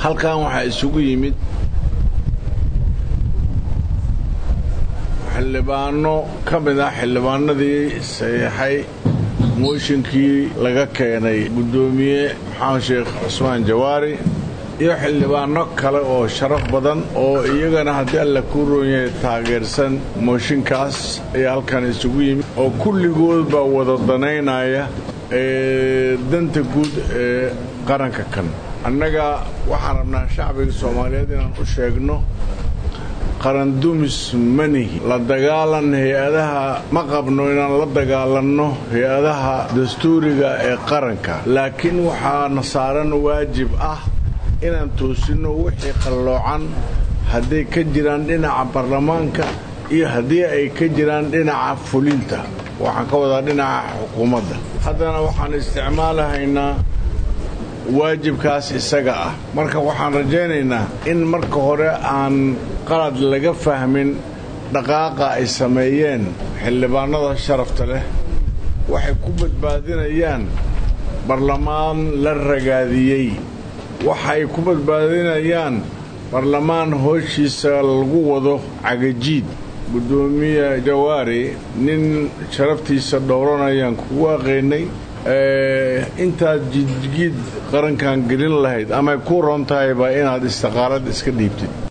halkan waxaa isugu yimid xildhibaano ka mid ah xildhibaanadii saxiixay mooshinkii laga keenay guddoomiye maxamed sheekh cusmaan jawaari iyo xildhibaano kale oo sharaf badan oo iyagana haddii alla kuu roonyahay taageersan mooshinkaas ayaa halkan isugu yimid oo kulligood baa wada danaynaya ee danta guud ee qaranka kan annaga waxaan rabnaa shacbiga soomaaliyeed inaan u sheegno qarandumis manihi la dagaalan hay-adaha ma qabno inaan la dagaalanno hay-adaha dastuuriga ee qaranka laakiin waxaana saaran waajib ah inaan toosinno wixii qalloocan hadday ka jiraan dhinaca baarlamaanka iyo haddii ay ka jiraan dhinaca fulinta waxaan ka wadaa dhinaca xukuumadda haddana waxaan isticmaalahaynaa waajibkaas isaga ah marka waxaan rajaynaynaa in marka hore aan qalad laga fahmin dhaqaaqa ay sameeyeen xildhibaanada sharafta leh waxay ku badbaadinayaan barlamaan la ragaadiyey waxay ku badbaadinayaan barlamaan hooshiisa lagu wado cagajiid guddoomiye jawaari nin sharaftiisa dhowranayaan kugu aqaynay intaad jidgiid qarankan gelin lahayd amay ku roon tahayba inaad istiqaalad iska dhiibtid